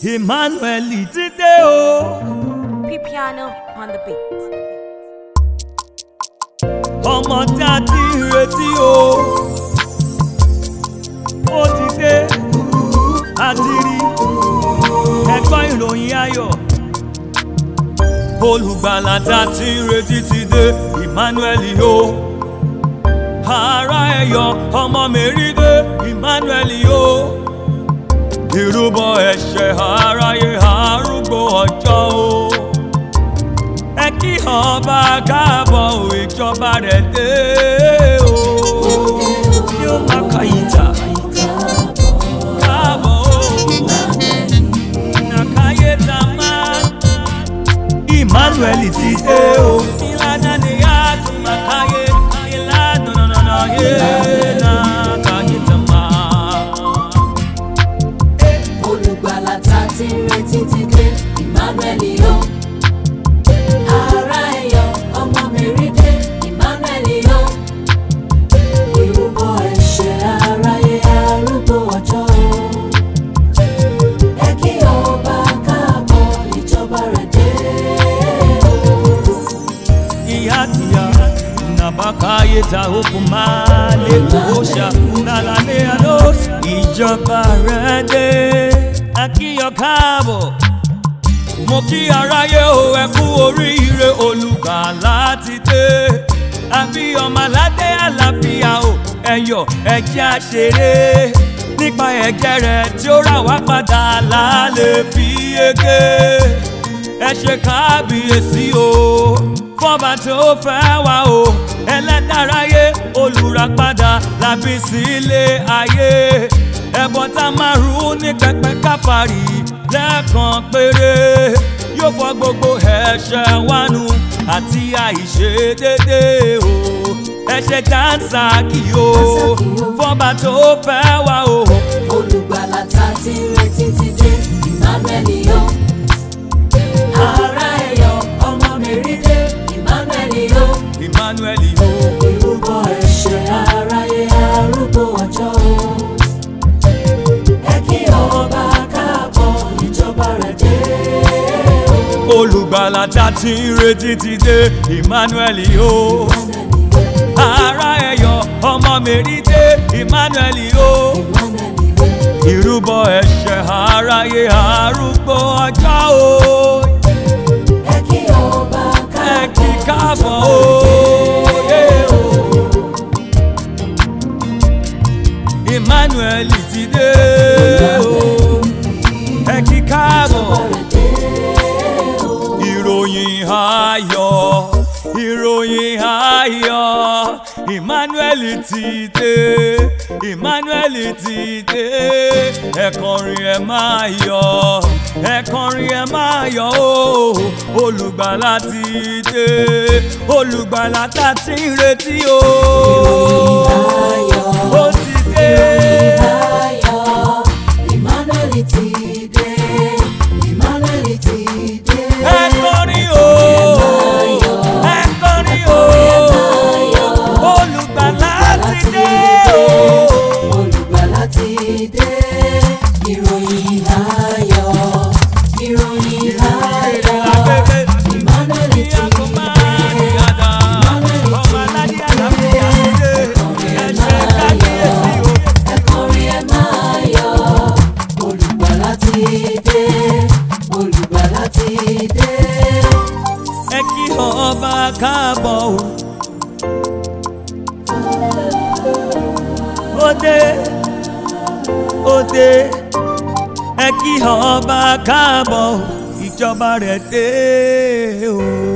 Emmanuel ti dé o. Piano on the beat. ọmọ tí a ti ń retí o. ó ti dé a ti rí ẹ̀gbọ́n ìròyìn ayọ̀. olùgbàlà tí a ti ń retí ti dé Emmanuel o. ara ẹ̀yọ̀ ọmọ mẹ́rin dé Emmanuel o. ìrúbọ ẹ̀ṣẹ̀ aráyé arúgbó ọjọ́ o ẹ kí ọba káàbọ̀ ò ìjọba rẹ̀ dé o. yóò má ka ìjà káàbọ̀ o. nàkáyé tá a máa Emmanuel ti dé o. ìlànà ni a tún máa káyé ìlànà nànà yé nàkáyé tá a máa. olùgbàlà tá a ti ń retí ti dé Emmanuel yó ara ẹ̀yọ̀ ọmọ mẹ́rin dé Emmanuel yó ìrúbọ ẹ̀ṣẹ̀ aráyé arúgbó ọjọ́ ẹ kí ọba káàbọ̀ ìjọba rẹ̀ dé ihatia nabakaye ta okumale kosha nalane alos ìjọba rẹ dé akíyọ káàbọ̀ mo kí aráyé o ẹ kú oríire olùgbàlà ti dé àbí ọmọ aládé àlàáfíà o ẹyọ ẹjẹ àṣeré nípa ẹ̀jẹ̀ rẹ̀ tí ó rà wá padà lálẹ́ fi ege ẹ ṣe kábíyèsí o fọba tó fẹ́ wá o ẹlẹ́dàráyé olùràpadà làbí sílé ayé ẹ̀bọ̀n tá máa rú ní pẹpẹ káfàrí lẹ́ẹ̀kan péré yóò fọ gbogbo ẹ̀ṣẹ̀ wánu àti àìṣedédé o ẹ̀ṣẹ̀ dáńsákì o fọba tó fẹ́ wá o. olùgbàlà tá a ti ń retí ti dé Emmanuel yó ara ẹ̀yọ̀ ọmọ mẹ́rin dé Emmanuel yó. Emmanuel o. ìrúbọ ẹ̀ṣẹ̀ aráyé arúgbó ọjọ́ ẹ kí ọba káàbọ̀ ìjọba rẹ̀ dé olùgbàlà tá a ti ń retí ti dé Emmanuel o. ara ẹ̀yọ̀ ọmọ mẹ́rin dé Emmanuel o. ìrúbọ ẹ̀ṣẹ̀ aráyé arúgbó ọjọ́ o. ẹ kí ọba ẹ kí káàbọ̀ o. yé o. Emmanuel ti dé o. ẹ kí káàbọ̀ ìròyìn ayọ̀ ìròyìn ayọ̀ Emmanuel ti dé Emmanuel ti dé ẹ kọrin ẹ máa yọ̀ ẹ kọrin ẹ máa yọ̀ o olùgbàlà ti dé olùgbàlà tá a ti ń retí o ayọ̀ ó ti dé. ayọ̀ Emmanuel ti dé Emmanuel ti dé ẹ kọrin o ẹ kọrin o olùgbàlà ti dé o. olùgbàlà ti dé ìròyìn ayọ̀ ìròyìn ayọ̀ Emmanuel ti dé ẹ kọrin ẹ máa yọ̀ olùgbàlà ti dé olùgbàlà ti dé. ẹ kí ọba káàbọ̀ o. ó dé ó dé ẹ kí ọba káàbọ̀ o. ìjọba rẹ̀ dé o.